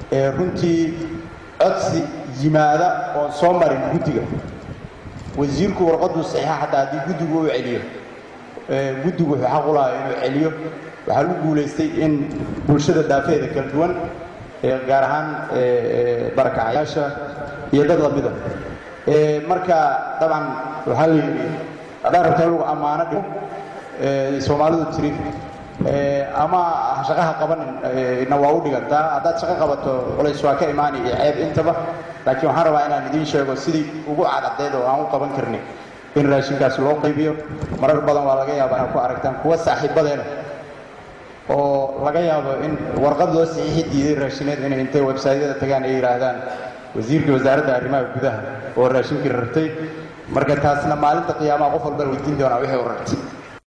runtii codsi yimaada oon soo marin guddiga wasiirku warqaduu saxiixa xataa haddii guddigu u celiyo guddigu wuxuu xaq u lahaa inuu celiyo waxaa lagu guulaystay in bulshada daafeeda kala duwan gaar ahaan barakacayaasha iyo dad lamida marka dabcan waxaa la yidhi haddaan rabta in lagu ammaano dhigo soomaalidu tiri ama shaqaha qabanin na waa u dhigantaa haddaad shaqo qabato culays waa ka imaani iyo ceeb intaba laakiin waxaan rabaa inaan idiin sheego sidii ugu cadcadeed oo aan u qaban karnin in raashinkaas loo qaybiyo marar badan waa laga yaabaa inaad ku aragtaan kuwa saaxiibadeena oo laga yaabo in warqad loo saxiixi diiday raashineed inay intay websaytyada tagaan ay yidhaahdaan wasiirkii wasaaradda arrimaha gudaha oo raashinkii rartay marka taasna maalinta qiyaamaha qof walba weydiin doonaa wixii u rartay